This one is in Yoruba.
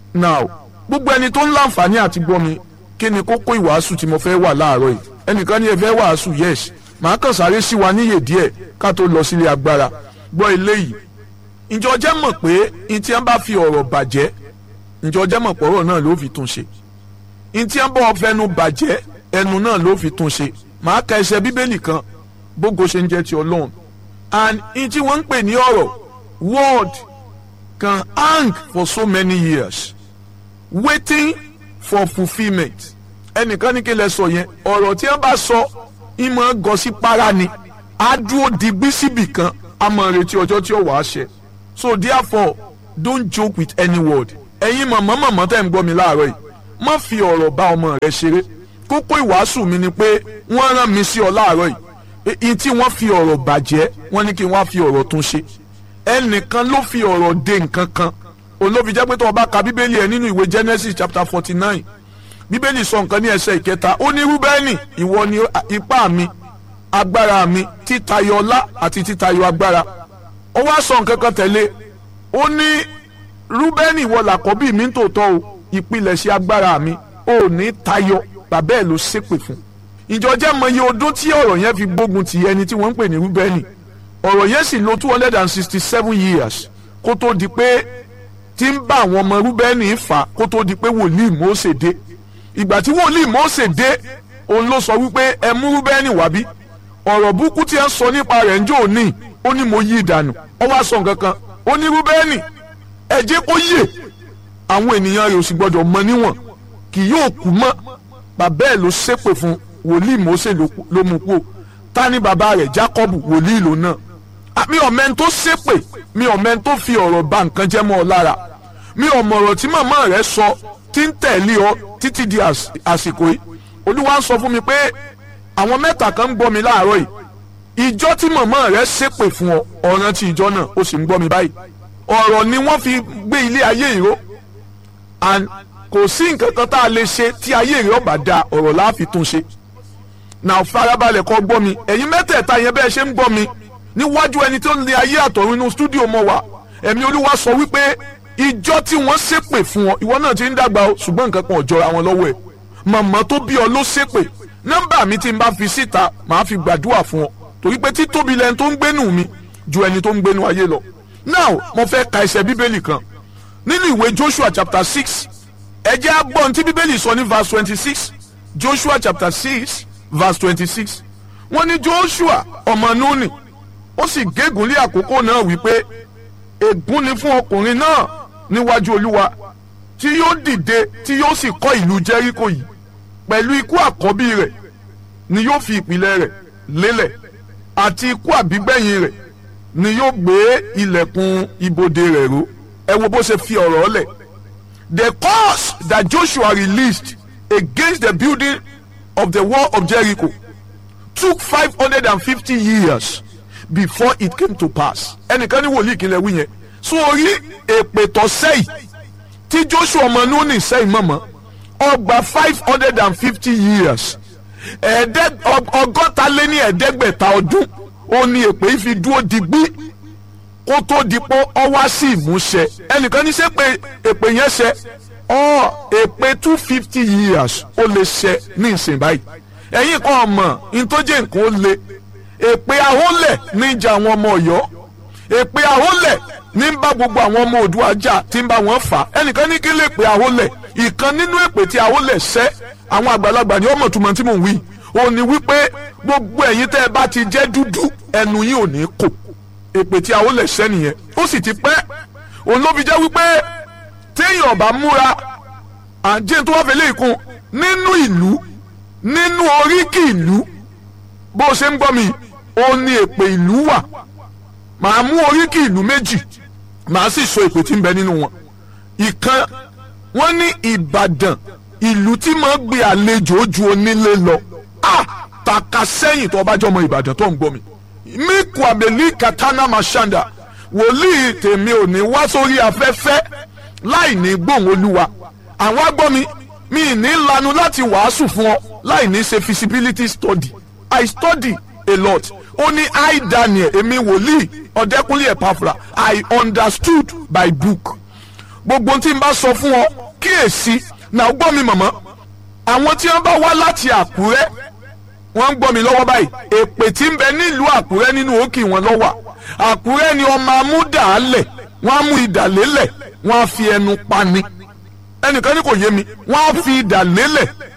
now gbogbo ẹni tó ń láǹfààní àti gbọ́ mi kí ni kókó ìwàásù tí mo fẹ́ wà láàárọ̀ yìí ẹnìkan ní ẹ fẹ́ wàásù yes màá kàn sáré sí wa níyè díẹ̀ ká tó lọ sílé agbára gbọ́ eléyìí ǹjọ́ jẹ́ mọ̀ pé n tí wọ́n bá fi ọ̀rọ̀ bàjẹ́ ǹjọ́ jẹ́ mọ̀ pọ̀rọ̀ náà ló fi tún ṣe n tí wọ́n bá fẹnu bàjẹ́ ẹnu náà ló fi tún ṣe màá ka ẹsẹ̀ bíbélì kan bógo ṣe ń jẹ́ ti ọlọ́run and n tí wọ́n ń pè ní ọ̀rọ̀ word can hang for so many years waiting for fulfilment ẹnìkan ní kí lẹ sọ yẹn ọ̀rọ̀ tí wọ́n bá sọ ìmọ̀ gọ sí para ni á dúró digbí síbì kan a máa retí ọjọ́ tí ó wàá ṣẹ so therefore don't joke with any word ẹ̀yin mọ̀mọ́ mọ̀mọ́ tẹ̀ ń gbọ́ mi láàárọ̀ yìí má fi ọ̀rọ̀ bá ọmọ rẹ ṣeré kókó ìwàásù mi ni pé wọ́n rán mi sí ọ láàárọ̀ yìí èyí tí wọ́n fi ọ̀rọ̀ bàjẹ́ wọ́n ní kí wọ́n á fi ọ̀rọ̀ tún ṣe ẹnìkan ló fi ọ̀rọ̀ de nǹkan kan òun ló fi jẹ́ pé tó o bá ka bíbélì ẹ̀ nínú ìwé Genesis chapter forty nine bíbélì sọ nǹkan ní ẹsẹ̀ ìkẹta ó ní rúbẹ́nì ìwọ ni ipá mi agbára mi títayọ ọlá àti títayọ agbára ó wá sọ nǹkan kan tẹ̀lé ó ní rúbẹ́nì ìwọ làkọ́bí mi ń tòótọ́ o ìpilẹ̀ṣẹ̀ agbára mi ò ní tayọ bàbá ẹ̀ ló ṣépè fún ìjọ jẹ́ mọye ọdún tí ọ̀rọ̀ yẹn fi gbógun ti ẹni tí wọ́n ń pè ní rúbẹ́nì ọ̀rọ̀ yẹn sì lò two hundred and sixty seven years kó tó di pé tí ń bá àwọn ọmọ rúbẹ́nì fà kó tó di pé wòlíì Mósè dé ìgbà tí wòlíì Mósè dé òun ló sọ wípé ẹ mú rúbẹ́nì wá bí ọ̀rọ̀ burúkú tí ẹ ń sọ nípa rẹ̀ ń jò ní ó ní mo yí ìdànù ó wá sọ nǹkan kan ó ní rúbẹ́nì ẹ jẹ́ kó yè àwọn ènìyàn rẹ̀ ò sì gbọ́dọ̀ mọ níwọ̀n kì yóò kú mọ́ bàbá ẹ̀ ló ṣépè fún wòlíì Mósè ló mú kú ta ni bàbá rẹ̀ Jákọ́bù wòlíì ló náà mi ò mẹ́ni tó ṣépè mi ò mẹ́ni tó fi ọ̀rọ̀ bà nǹkan jẹ́ mọ́ ọ lára mi ò mọ̀ ọ̀rọ̀ tí màmá rẹ̀ sọ tí ń tẹ̀lé ọ títí di àsìkò yìí olúwa ń sọ fún mi pé àwọn mẹ́ta kan ń gbọ́ mi láàárọ̀ yìí ìjọ tí màmá rẹ̀ ṣépè fún ọ ọ̀ràn ti ìjọ náà ó sì ń gbọ́ mi báyìí ọ̀rọ̀ ni wọ́n fi gbé ilé ayé ìró and kò sí nǹkan kan tá a lè ṣe tí ayé ìró bá da ọ̀rọ̀ la fi tún ṣe náà farabalẹ̀ kọ́ gbọ́ mi ẹ̀yin mẹ́tẹ̀ẹ̀ta yẹn bẹ́ẹ̀ ṣe ń gbọ́ mi níwájú ẹni tó ń lé ayé àtọ̀run inú stúdíò mọ́ wa ẹ̀mí olúwa sọ wípé ìjọ tí wọ́n ṣépè fún ọ ìwọ náà ti ń dàgbà o ṣùgbọ́n nǹkan kan ò jọra wọn lọ́wọ́ ẹ̀ màmá tó bí ọ ló ṣépè nọ́mbà mi tí n bá fi síta màá fi gbàdúrà fún ọ torí pé títóbi lẹni tó ń gbénu mi ju ẹni tó ń gbénu ayé lọ now mo fẹ́ ka ẹsẹ̀ bíbélì kan nínú ìwé Joshua chapter six ẹ jẹ́ á gbọ́ ohun tí bíbélì sọ ní verse twenty six Joshua chapter six verse twenty six wọ́n ní Joshua ọmọ Núnì ó sì gégùn lé àkókò náà wípé ègún ni fún ọkùnrin náà níwájú olúwa tí yóò dìde tí yóò sì kọ́ ìlú jẹ́ríkò yìí pẹ̀lú ikú àkọ́bí rẹ̀ ni yóò fi ìpìlẹ̀ rẹ̀ lélẹ̀ àti ikú àbígbẹ̀yìn rẹ̀ ni yóò gbé ilẹ̀kùn ibodè rẹ̀ ró ẹ wo bó ṣe fi ọ̀rọ̀ lẹ̀ the curse that Joshua released against the building of the wall of Jericho took five hundred and fifty years before it came to pass ẹnìkan ní wòlíì kìlẹ̀ wí yẹn sórí èpè tó sẹ́yìn tí Joshua ọmọ Núnì sẹ́yìn mọ̀mọ́ ọgbà five hundred and fifty years ọgọ́ta lé ní ẹ̀ẹ́dẹ́gbẹ̀ta ọdún ó ní èpè yìí fi dúró digbí kó tó di pé ọ wá sí ìmúṣẹ ẹnìkan ní sẹ́ pé èpè yẹn ṣẹ ọ èpè two fifty years ó lè ṣẹ ní ìsìn báyìí ẹ̀yin kan ọmọ ntọ́jẹ́ nǹkan ó le èpè ahólẹ̀ ní ìjà àwọn ọmọ Ọ̀yọ́ èpè ahólẹ̀ ní ń bá gbogbo àwọn ọmọ Oòduà jà tí ń bá wọn fà ẹnìkan ní kí lè pè ahólẹ̀ ìkan nínú èpè tí ahólẹ̀ ṣẹ́ àwọn àgbàlagbà ní ọmọ túmọ̀ tí mò ń wí ó ní wípé gbogbo ẹ̀yin tẹ́ ẹ bá ti jẹ́ dúdú ẹnu yín ò ní kò èpè tí ahólẹ̀ ṣẹ́ nìyẹn ó sì ti pẹ́ òun ló fi jẹ́ wípé téèyàn bá múra àjẹ́ tó wá fẹ́ lè kún nínú ìlú nínú oríkì ìlú bó o ṣe ń gbọ́ mi ó ní èpè ìlú wà màá mú oríkì ìlú méjì màá sì sọ èpè tí ń bẹ nínú wọn ìkan wọ́n ní Ìbàdàn ìlú tí máa gbé àlejò ju onílé lọ a tàka sẹ́yìn tó bá jọmọ Ìbàdàn tó ń gbọ́ mi miku abeli katana mashanda wòlíì tèmi ò ní wá sórí afẹ́fẹ́ láì ní gbóhùn olúwa àwọn agbọ́ mi mi ní lanu láti wàásù fún ọ láì ní ṣe feasibility study I study a lot ó ní I Daniel èmi wòlíì ọ̀dẹ́kúnlé ẹ̀pàfra I understood by book gbogbo tí n bá sọ fún ọ kíyèsí náà gbọ́ mi mọ̀mọ́ àwọn tí wọ́n bá wá láti àkúrẹ́ wọ́n ń gbọ́ mi lọ́wọ́ báyìí èpè tí ń bẹ nílùú àkúrẹ́ nínú òkè wọn lọ́wọ́ àkúrẹ́ ni ọmọ amúdàálẹ̀ wọ́n á mú idà lélẹ̀ wọ́n á fi ẹnu pani ẹnìkan ní kò yé mi wọ́n á fi idà lélẹ̀